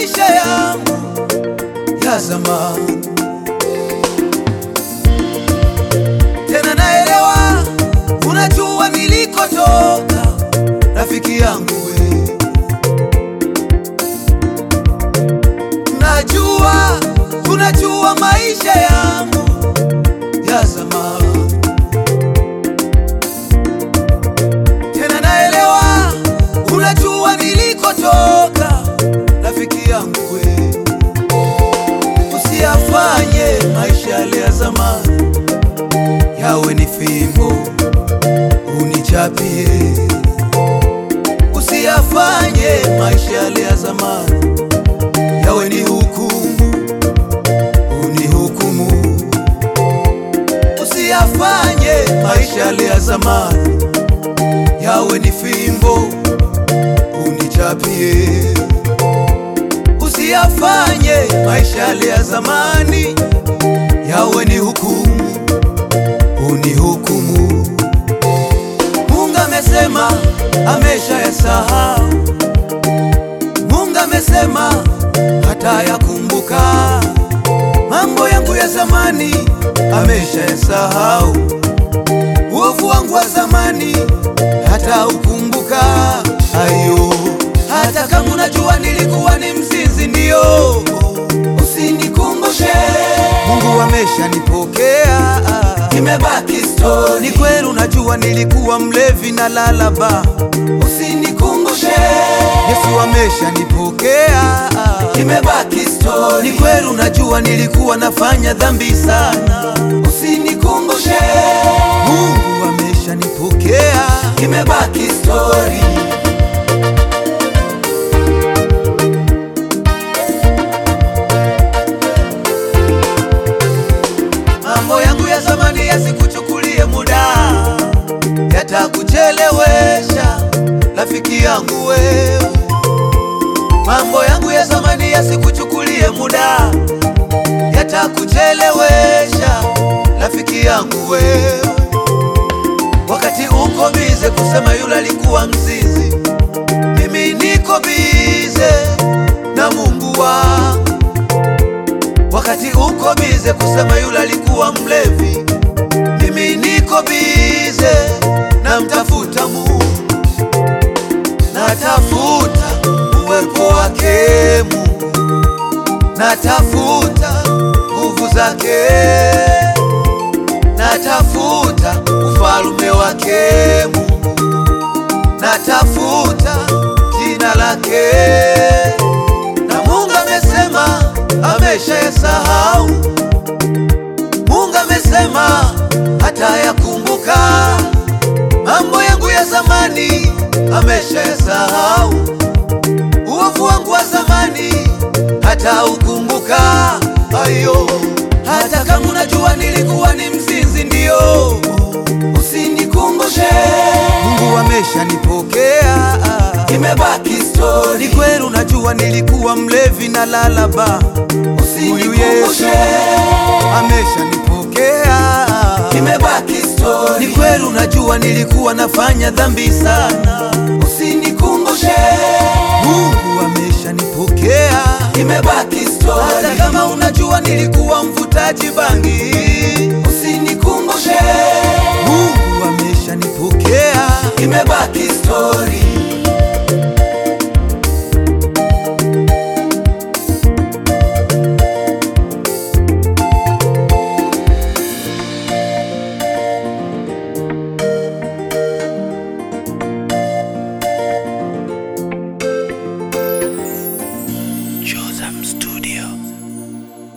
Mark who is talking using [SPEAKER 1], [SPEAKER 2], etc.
[SPEAKER 1] maisha yangu ya zamani. Tena naelewa, unajua nilikotoka, rafiki yangu we. Najua, unajua maisha yangu ya zamani. Tena naelewa, unajua nilikotoka, rafiki yangu we. Usiyafanye maisha yale ya zamani yawe ni fimbo unichapie. Usiyafanye maisha yale ya zamani yawe ni hukumu unihukumu. Usiyafanye maisha yale ya zamani yawe ni fimbo unichapie. Usiyafanye maisha yale ya zamani yawe ni hukumu unihukumu. Mungu amesema amesha yasahau. Mungu amesema hata yakumbuka mambo yangu ya zamani, amesha yasahau. Uovu wangu wa zamani hata ukumbuka. Ayo, hata kama unajua nilikuwa ni mzinzi, ndio usinikumbushe. Mungu ameshanipokea, imebaki story. Ni kweli unajua nilikuwa mlevi na lalaba, usinikumbushe. Yesu ameshanipokea, imebaki story. Ni kweli unajua nilikuwa nafanya dhambi sana, usinikumbushe. Mungu ameshanipokea, imebaki story. Mambo yangu ya zamani yasikuchukulie muda, yatakuchelewesha rafiki yangu wewe. Mambo yangu ya zamani yasikuchukulie muda, yatakuchelewesha rafiki yangu wewe. Wakati uko bize kusema yule alikuwa mzizi, mimi niko bize na Mungu wangu wakati uko bize kusema yule alikuwa mlevi, mimi niko bize na mtafuta Mungu, natafuta uwepo wake Mungu, natafuta nguvu zake, natafuta ufalume wake Mungu, natafuta jina lake na Mungu amesema amesha yasahau. Mungu amesema hata yakumbuka mambo yangu ya zamani, amesha yasahau. Uovu wangu wa zamani hata ukumbuka. Ayo, hata kama unajua nilikuwa ni mzinzi, ndio usinikumbushe. Mungu ameshanipokea, imebaki story. Ni kweli unajua nilikuwa mlevi na lalaba, huyu Yesu ameshanipokea, imebaki story. Ni kweli unajua nilikuwa nafanya dhambi sana, usinikumbushe. Mungu ameshanipokea, imebaki story. Hata kama unajua nilikuwa mvutaji bangi,